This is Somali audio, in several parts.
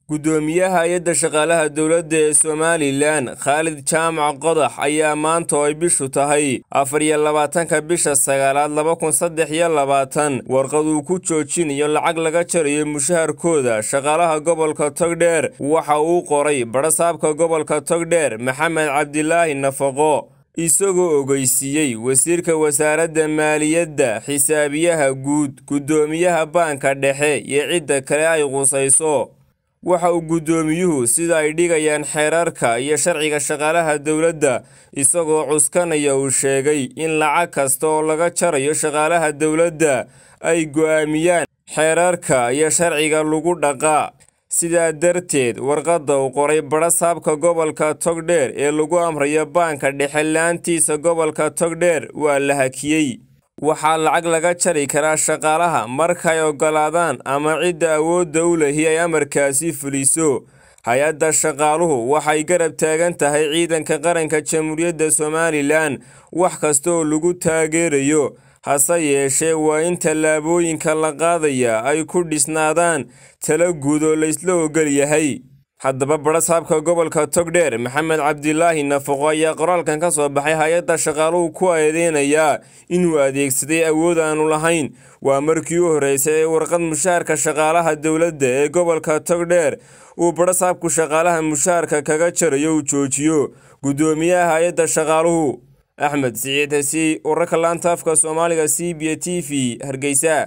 guddoomiyaha hay-adda shaqaalaha dowladda ee somalilan khaalid jaamac qodax ayaa maanta oo ay bishu tahay afar iyo labaatanka bisha sagaalaad laba kun saddex iyo labaatan warqad uu ku joojinayo lacag laga jarayo mushaharkooda shaqaalaha gobolka togdheer waxa uu qoray badhasaabka gobolka togdheer maxamed cabdilaahi nafaqo isagoo ogeysiiyey wasiirka wasaaradda maaliyadda xisaabiyaha guud guddoomiyaha baanka dhexe iyo cidda kale ay qusayso waxa uu guddoomiyuhu sida ay dhigayaan xeerarka iyo sharciga shaqaalaha dowladda isagoo cuskanaya uu sheegay in lacag kasta oo laga jarayo shaqaalaha dowladda ay go'aamiyaan xeerarka iyo sharciga lagu dhaqaa sidaa darteed warqadda uu qoray badhasaabka gobolka togdheer ee lagu amrayo baanka dhexe laantiisa gobolka togdheer waa la hakiyey waxaa lacag laga jari karaa shaqaalaha markay oggolaadaan ama cidda awoodda u lehi ay amarkaasi fuliso hay-adda shaqaaluhu waxay garab taagan tahay ciidanka qaranka jamhuuriyadda somalilan wax kasta oo lagu taageerayo hase yeeshee waa in tallaabooyinka la qaadaya ay ku dhisnaadaan tala guud oo laysla ogol yahay haddaba badhasaabka gobolka togdheer maxamed cabdilaahi nafaqo ayaa qoraalkan ka soo baxay hay-adda shaqaaluhu ku eedeynayaa inuu adeegsaday awood aanu lahayn waa markii u horreysay ee warqad mushaharka shaqaalaha dowladda ee gobolka togdheer uu badhasaabku shaqaalaha mushaharka kaga jarayo uu joojiyo guddoomiyaha hay-adda shaqaaluhu axmed siciid hesi wararka laanta afka soomaaliga c b t v hargeysa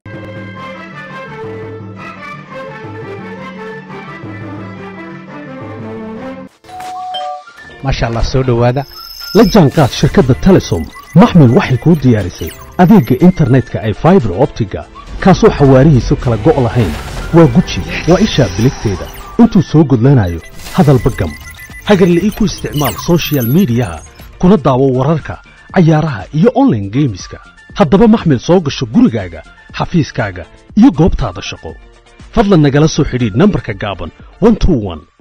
maasha allah soo dhowaada la jaanqaad shirkadda telesom maxmil waxay kuu diyaarisay adeegga internetka ay faibar optiga kaasoo xawaarihiisu kala go' lahayn waa guji waa ishaa biligteeda intuu soo gudlanayo hadalba gam hagarla'ii ku isticmaal sochial midiyaha kuna daawo wararka cayaaraha iyo onlaine geemiska haddaba maxmil soo gasho gurigaaga xafiiskaaga iyo goobtaada shaqo fadlan nagala soo xidhiidh nambarka gaaban